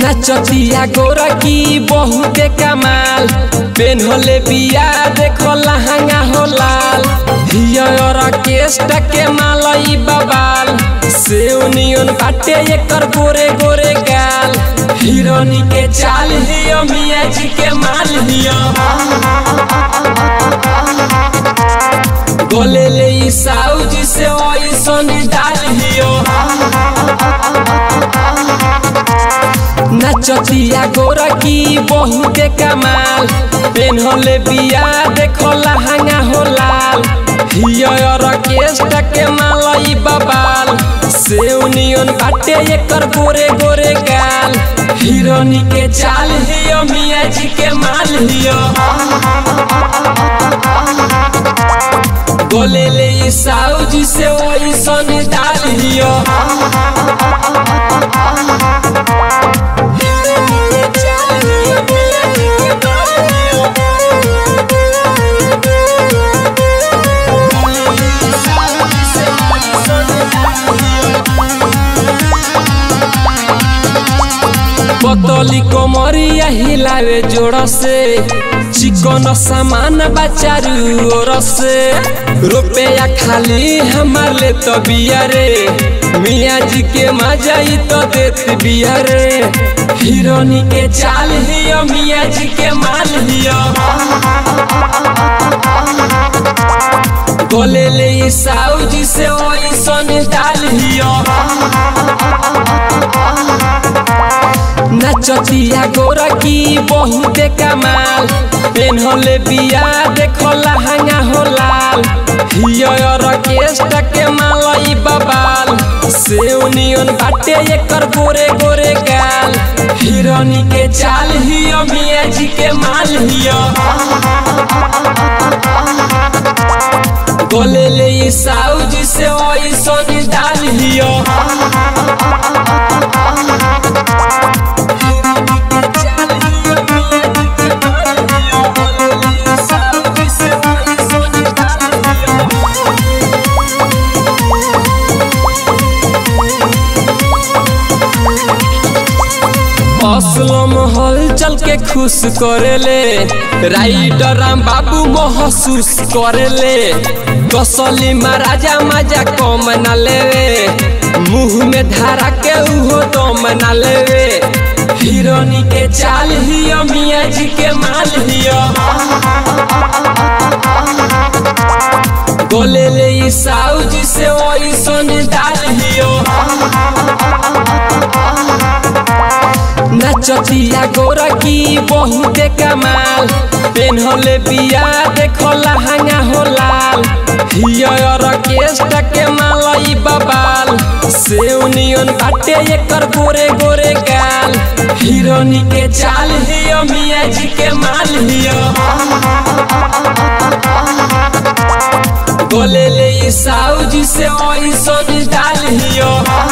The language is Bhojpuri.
नाचतिया गोरा की बहुते कमाल पेन्हले बिया देखो लहंगा हो लाल हिया ऑर्केस्ट्रा के मालई बबाल से नियन बाटे एकर गोरे गोरे गाल हिरोनी के चाल हियो मिया जी के माल हियो गोले ले ई साउजी से ओइसन डाल हियो नचतिया गोरा की बहुते कमाल पेन्हले बिया देखो लहंगा हो लाल हिया ऑर्केस्ट्रा के मालई बबाल से नियन बाटे एकर गोरे गोरे गाल हिरोनी के चाल हियो मिया जी के माल हियो गोले ले ई साउजी से ओइसन डाल हियो पतली कोमरिया हिलावे जोड़ से चिकन सामान बचारू ओर से रुपया खाली हमार ले तो बिया रे मिया जी के मजा ही तो देत बिया रे हिरोनी के चाल हियो मिया जी के माल हियो गोले ले ई साउजी से ओइसन डाल हियो नचतिया गोरा की बहुते कमाल पेन्हले बिया देखो लहंगा हो लाल हियो ऑर्केस्ट्रा के मालई बबाल से नियन बाटे एकर गोरे गोरे गाल हिरोनी के चाल हियो मिया जी के माल हियो गोले ले ई साउजी से ओइसन डाल हियो असलम हलचल के खुश करेले राइडर राम बाबू महसूस करेले कसली महाराजा मजा कम न लेवे मुंह में धारा के उहो दम न लेवे हिरोनी के चाल हियो मिया जी के माल हियो गोले ले ई साउजी से ओइसन डाल हियो नचतिया गोरा की बहुते कमाल पेन्हले बिया देखो लहंगा हो लाल हिया ऑर्केस्ट्रा के मालई बबाल से नियन बाटे एकर गोरे गोरे गाल हिरोनी के चाल हियो मिया जी के माल हियो गोले ले ई साउजी से ओइसन डाल हियो